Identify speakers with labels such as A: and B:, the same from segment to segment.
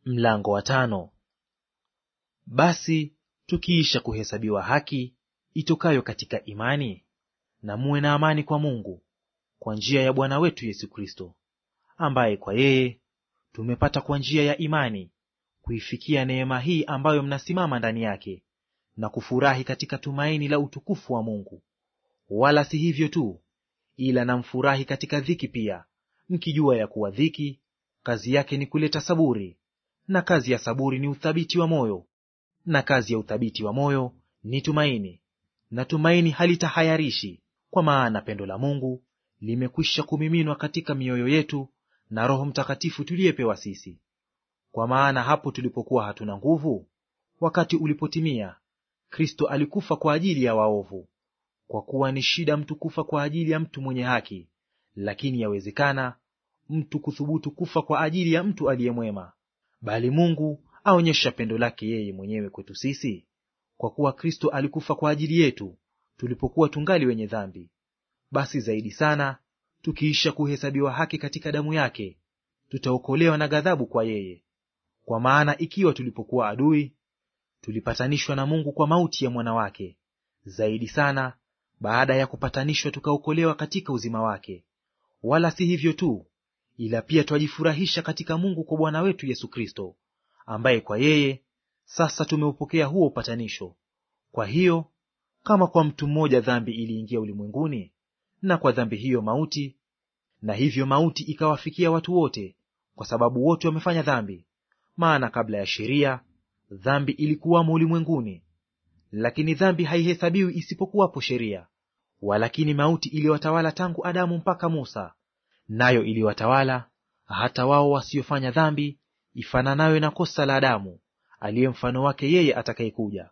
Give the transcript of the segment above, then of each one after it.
A: Mlango wa tano. Basi tukiisha kuhesabiwa haki itokayo katika imani, na muwe na amani kwa Mungu kwa njia ya Bwana wetu Yesu Kristo, ambaye kwa yeye tumepata kwa njia ya imani kuifikia neema hii ambayo mnasimama ndani yake, na kufurahi katika tumaini la utukufu wa Mungu. Wala si hivyo tu, ila namfurahi katika dhiki pia, mkijua ya kuwa dhiki kazi yake ni kuleta saburi, na kazi ya saburi ni uthabiti wa moyo, na kazi ya uthabiti wa moyo ni tumaini, na tumaini halitahayarishi, kwa maana pendo la Mungu limekwisha kumiminwa katika mioyo yetu na Roho Mtakatifu tuliyepewa sisi. Kwa maana hapo tulipokuwa hatuna nguvu, wakati ulipotimia, Kristo alikufa kwa ajili ya waovu. Kwa kuwa ni shida mtu kufa kwa ajili ya mtu mwenye haki, lakini yawezekana mtu kuthubutu kufa kwa ajili ya mtu aliye mwema. Bali Mungu aonyesha pendo lake yeye mwenyewe kwetu sisi, kwa kuwa Kristo alikufa kwa ajili yetu tulipokuwa tungali wenye dhambi. Basi zaidi sana, tukiisha kuhesabiwa haki katika damu yake, tutaokolewa na ghadhabu kwa yeye. Kwa maana ikiwa tulipokuwa adui, tulipatanishwa na Mungu kwa mauti ya mwana wake, zaidi sana, baada ya kupatanishwa, tukaokolewa katika uzima wake. Wala si hivyo tu, ila pia twajifurahisha katika Mungu kwa Bwana wetu Yesu Kristo, ambaye kwa yeye sasa tumeupokea huo upatanisho. Kwa hiyo kama kwa mtu mmoja dhambi iliingia ulimwenguni, na kwa dhambi hiyo mauti, na hivyo mauti ikawafikia watu wote, kwa sababu wote wamefanya dhambi. Maana kabla ya sheria dhambi ilikuwamo ulimwenguni, lakini dhambi haihesabiwi isipokuwapo sheria. Walakini mauti iliwatawala tangu Adamu mpaka Musa, nayo iliwatawala hata wao wasiofanya dhambi ifananayo na kosa la Adamu, aliye mfano wake yeye atakayekuja.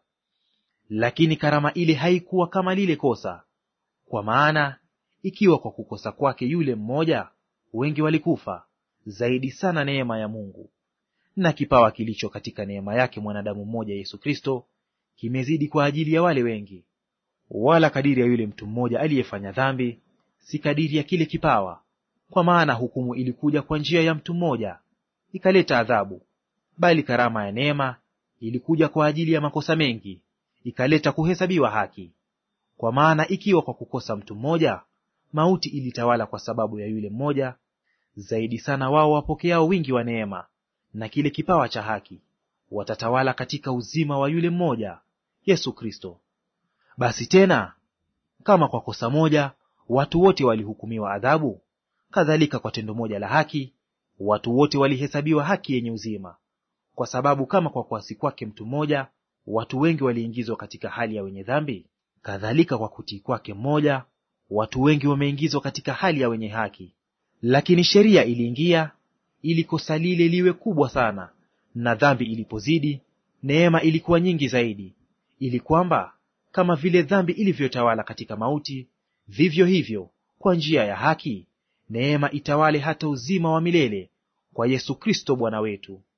A: Lakini karama ile haikuwa kama lile kosa. Kwa maana ikiwa kwa kukosa kwake yule mmoja wengi walikufa, zaidi sana neema ya Mungu na kipawa kilicho katika neema yake mwanadamu mmoja Yesu Kristo kimezidi kwa ajili ya wale wengi. Wala kadiri ya yule mtu mmoja aliyefanya dhambi, si kadiri ya kile kipawa. Kwa maana hukumu ilikuja kwa njia ya mtu mmoja, ikaleta adhabu; bali karama ya neema ilikuja kwa ajili ya makosa mengi, ikaleta kuhesabiwa haki. Kwa maana ikiwa kwa kukosa mtu mmoja mauti ilitawala kwa sababu ya yule mmoja, zaidi sana wao wapokeao wingi wa neema na kile kipawa cha haki watatawala katika uzima wa yule mmoja Yesu Kristo. Basi tena, kama kwa kosa moja watu wote walihukumiwa adhabu, kadhalika kwa tendo moja la haki watu wote walihesabiwa haki yenye uzima. Kwa sababu kama kwa kuasi kwake mtu mmoja watu wengi waliingizwa katika hali ya wenye dhambi, kadhalika kwa kutii kwake mmoja watu wengi wameingizwa katika hali ya wenye haki. Lakini sheria iliingia ili kosa lile liwe kubwa sana, na dhambi ilipozidi, neema ilikuwa nyingi zaidi, ili kwamba kama vile dhambi ilivyotawala katika mauti, vivyo hivyo kwa njia ya haki neema itawale hata uzima wa milele kwa Yesu Kristo Bwana wetu.